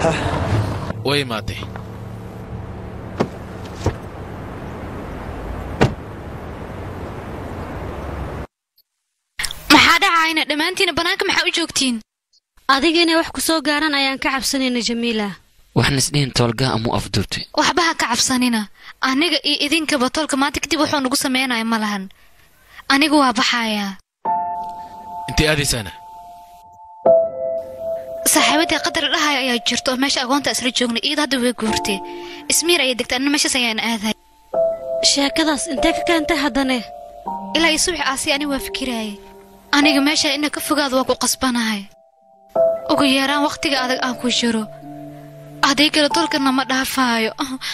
way imaatay maxaa dhacayna dhammaantiina bannaanka maxaa u joogtiin adiga inay wax ku soo gaaraan ayaan ka cabsanayna jamiila waxaan isdhihin toolgaa amuu afduubtay waxba ha ka cabsanina aniga iyo idinkaba tolka maanta kadib wuxuu nagu sameynaya ma lahan anigu waa baxayaa intay aadaysaana saaxiibadii qadar dhahaya ayaa jirto oo meesha agoonta isla joognay iyada hadda way guurtay ismiir ayay degtay anna meeshaas ayaan aaday sheekadaas intee ka keentay haddane ilaa iyo subax aasi aniga waa fikiraayay aniga meesha ina ka fogaada waa ku qasbanahay ugu yeeraan wakhtiga adag aan ku jiro aday kale dolkana ma dhaafaayo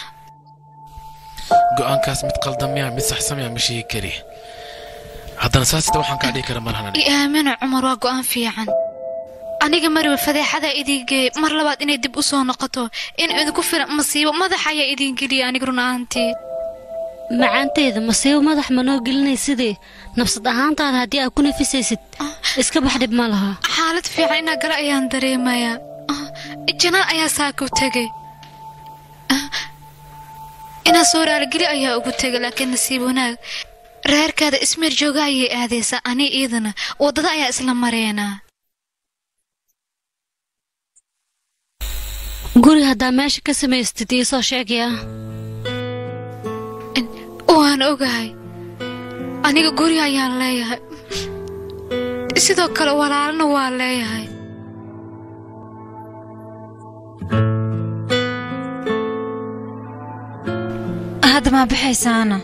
go'aankaas mid qaldamaya mid saxsamaya ma sheegi kari haddana saasita waxaan kaa dhihi kara malahan i aamina cumar waa go'aan fiican aniga marwal fadeexada idiin geey mar labaad inay dib u soo noqoto in idinku filan masiibo madax ayaa idiin geliya aniga run ahaantii macaanteeda masiibo madax ma noo gelinay sidii nafsad ahaantaada haddii aad ku nafisaysid iska bax dhib ma laha xaalad fiican inaa gala ayaan dareemayaa janaan ayaa saaku tegay inaa soo raaligeli ayaa ugu tegay laakiin nasiib wanaag reerkaada ismeer jooga ayay aadaysaa ani iidana waddada ayaa isla mareenaa guri haddaa meesha ka samaystid iisoo sheegaya waan ogahay aniga guri ayaan leeyahay sidoo kale walaalna waa leeyahay hadda maa baxaysaana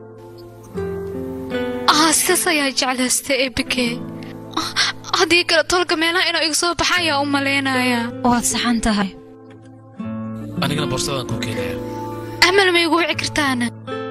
ah sidaas ayaa jeclaystay ebikee haddii kale tolka meelaha inuu iga soo baxa ayaa u malaynayaa waad saxan tahay anigana boorsadaan kuu keenaya amal ma igu wici kartaana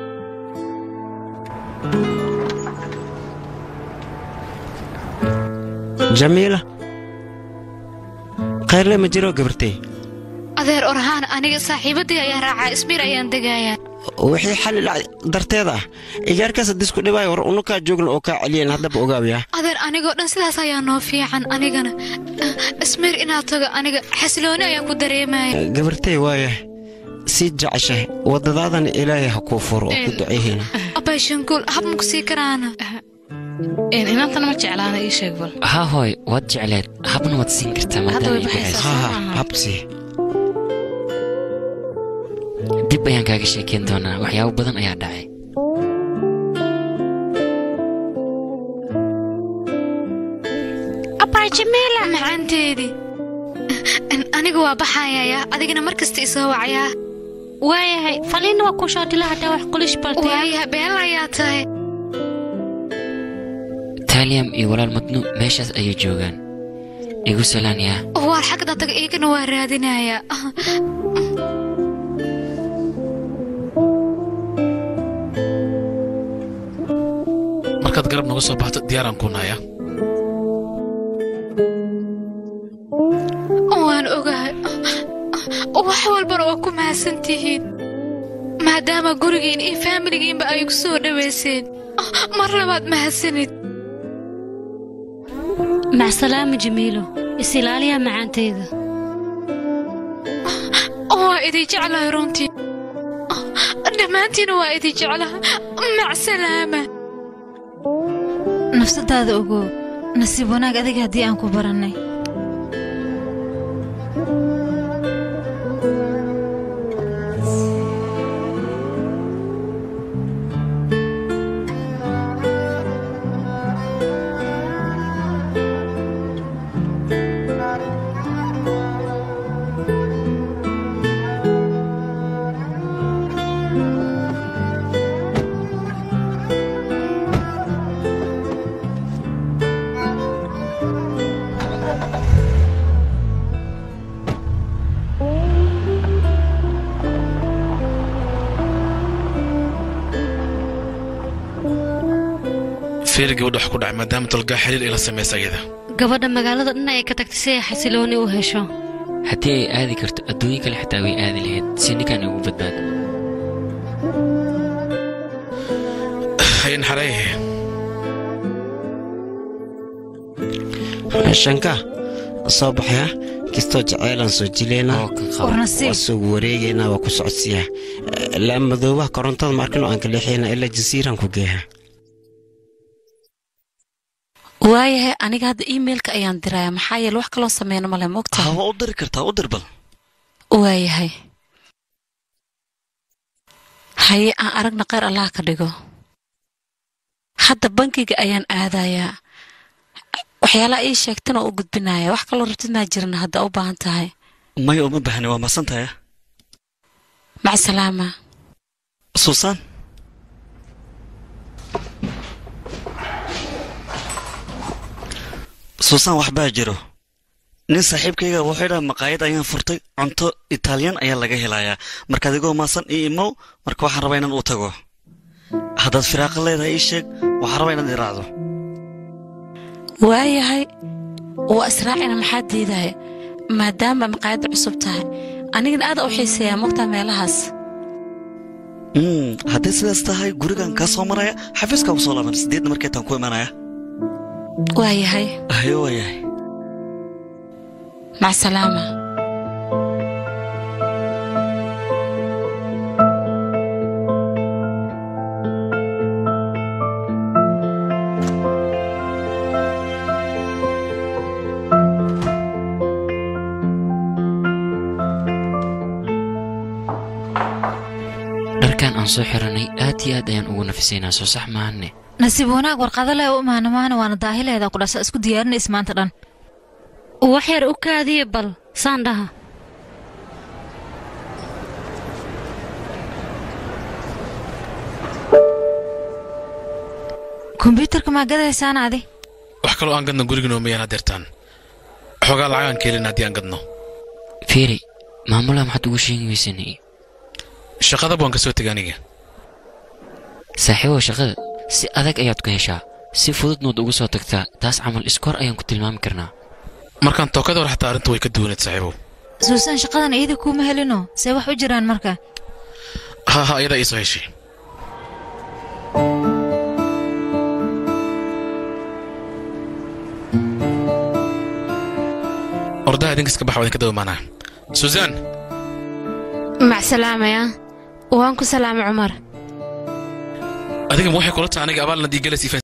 jamiila khayrle ma jiro gabartay adeer orahaan aniga saaxiibadii ayaa raacaa ismiir ayaan degayaa wixii xalli darteeda ah igaarkaas haddisku dhibaayo war unukaa joogna oo kaa celiyan haddaba ogaabiyaa adeer anigoo dhan sidaas ayaa noo fiican anigana ismiir inaad tago aniga xasilooni ayaan ku dareemaya gabartay waaya sii jeceshahay waddadaadana ilaahay ha kuu furo oo ku duceehiin abbay shanguul hab maku sii karaana inantana ma jeclaana ii sheeg bal haa hooy waad jecleed habna waad siin kartaa maadaama ay baxayso habsii dib ayaan kaaga sheekayn doonaa waxyaabo badan ayaa dhacay abbay jamiila macaanteedii aniga waa baxayayaa adigana mar kasta isoo wacayaa waayahay faliinna waa ku shaadila haddaa wax qulish baltay waayahay been ayaa tahay taaliyam iyo walaal madnu meeshaas ayay joogaan igu salaan yaa waar xagda taga iigana waa raadinayaa markaad garab naga soo baxto diyaaraan kuu nahaya waan ogahay wax walbana waa ku mahadsan tihiin maadaama gurigiin iyo faamiligiinba ay ku soo dhowayseen mar labaad mahadsanid macsalaama jamiilo isilaaliyaa macaanteeda waa idin jeclahay runtii dhammaantiina waa idin jeclaha macsalaama nafsadaada ogow nasiib wanaag adiga haddii aan ku barannay feeri gabadha wax ku dhacay maadaama tolgaa xiriir ila samaysa ayada gabadha magaalada dhan ay ka tagtay si ay xasilooni u hesho haddii ay aadi karto adduunyo kale xitaa way aadi lahayd si ninkan ugu badbaado hayn xareehe shanka soo baxaya kistoo jaceylaan soo jileynaa oo kan qaba war nasiib waa soo wareegaynaa waa ku socodsiyaa laa madoobaha korontada markino aan ka leexayna ilaa jasiiraan ku geeha waayahay aniga hadda iimailka ayaan diraya maxaa yeele wax kaloo sameyno male moogta ha waa u diri kartaa u dir bal waayahay haye aan aragna kheyr allah ka dhigo hadda bankiga ayaan aadayaa waxyaalaha ii sheegtana oo u gudbinaya wax kaloo rabtid maa jirin hadda u baahan tahay maya uma baahni waa masantahay macsalaama suusan suusan waxbaa jiro nin saaxiibkayga wuxuu dhaha maqaayad ayaan furtay cunto italyan ayaa laga helayaa marka adigoo maasan ii imow marka waxaan rabaa inaan u tago haddaad firaaqo leedahay ii sheeg waxaan rabaa inaad iraacdo waayahay waa israacina maxaa diidaya maadaama maqaayadda cusub tahay anigana aad u xiiseeyaa mogtaa meelahaas Mm, hadday sidaas tahay gurigan kaa soo maraya xafiiskaa ku soo laaban sideedna markeetaan ku imanaya waayahay hayo waayahay macsalaama dharkan aan soo xiranay aad iyo aad ayaan ugu nafisaynaa soo sax maahane nasiib wanaag warqado leh u imaana maana waana daahileeda ku dhasa isku diyaarinays maanta dhan wax yar u kaadiye bal saan dhaha kombyuutarka maa gadaysaan adi wax kaloo aan gadno guriginoo mayaan hadeertaan xoogaa lacagaan keelin haddii aan gadno fiiri maamulaha maxaad ugu sheegi weysan shaqadaba waan ka soo tegay aniga saaxiibow shaqada si adag ayaad ku heshaa si fududnood ugu soo tagtaa taas camal iskoor ayaan ku tilmaami karnaa markaan tookada hor xataa arrinta way ka duwaneed saaxiibow suusan shaqadan iyada kuuma helino see wax u jiraan marka ha ha iyadaa iisoo heshay ordaha idinkiska baxa waa idinka dawamaanaa suusan macsalaamaya waan ku salaamay cumar adiga ma waxay kula tahay aniga abaalna diigalas